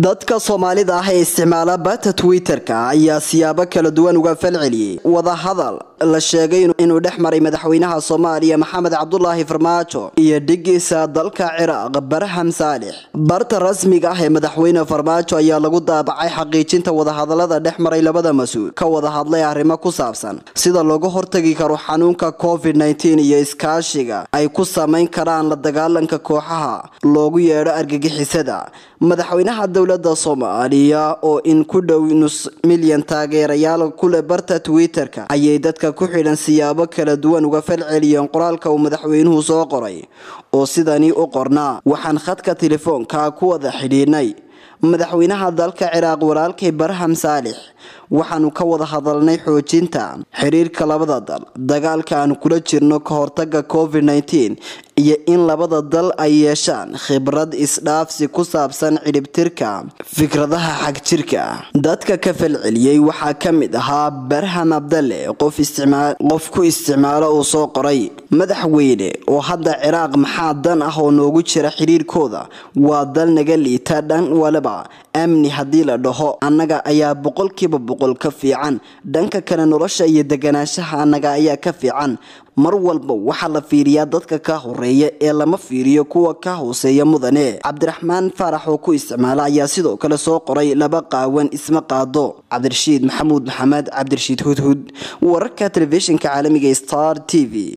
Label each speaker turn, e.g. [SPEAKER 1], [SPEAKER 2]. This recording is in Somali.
[SPEAKER 1] dadka soomaalida ah ee isticmaala bata twitter-ka ayaa siyaabo kala duwan uga falceliyey wadahadal la sheegay inuu dhex maray madaxweynaha soomaaliya maxamed cabdulaahi farmaajo iyo dhigiisa dalka ciraaq barham saalix barta rasmiga ah ee madaxweyne farmaajo ayaa lagu daabacay xaqiijinta wadahadalada dhex maray labada mas-uul ka wada hadlay arrimo ku saabsan sida looga hortagi karo xanuunka covid -19 iyo iskaashiga ay ku samayn karaan la dagaalanka kooxaha loogu yeedho argagixisada madaxweynaha dowlada soomaaliya oo in ku dhow nus milyan taageerayaal kuleh barta twitter-ka ayay dadka ku xidhan siyaabo kala duwan uga falceliyeen qoraalka uu madaxweynuhu soo qoray oo sidanii u qornaa waxaan khadka telefoonka ku wada xidhiidhnay madaxweynaha dalka ciraaq walaalkay barham saalix waxaanu ka wada hadalnay xoojinta xiriirka labada dal dagaalka aanu kula jirno ka hortaga covid -19 iyo in labada dal ay yeeshaan khibrad isdhaafsi ku saabsan cidhibtirka fikradaha xagjirka dadka ka falceliyey waxaa ka mid ahaa barham abdalle qof ku isticmaalo uu soo qoray madaxweyne oo hadda ciraaq maxaa dan ah oo noogu jira xiriirkooda waa dal naga liita dhan waliba amni haddii la dhaho annaga ayaa boqolkiiba boqol ka fiican dhanka kale nolosha iyo deganaanshaha annaga ayaa ka fiican mar walba waxaa la fiiriyaa dadka ka horeeya ee lama fiiriyo kuwa ka hooseeya mudane cabdiraxmaan faarax oo ku isticmaala ayaa sidoo kale soo qoray laba qaawan isma qaado cabdirashiid maxamuud maxamed cabdirashiid hudhud wararka telefishinka caalamiga star t v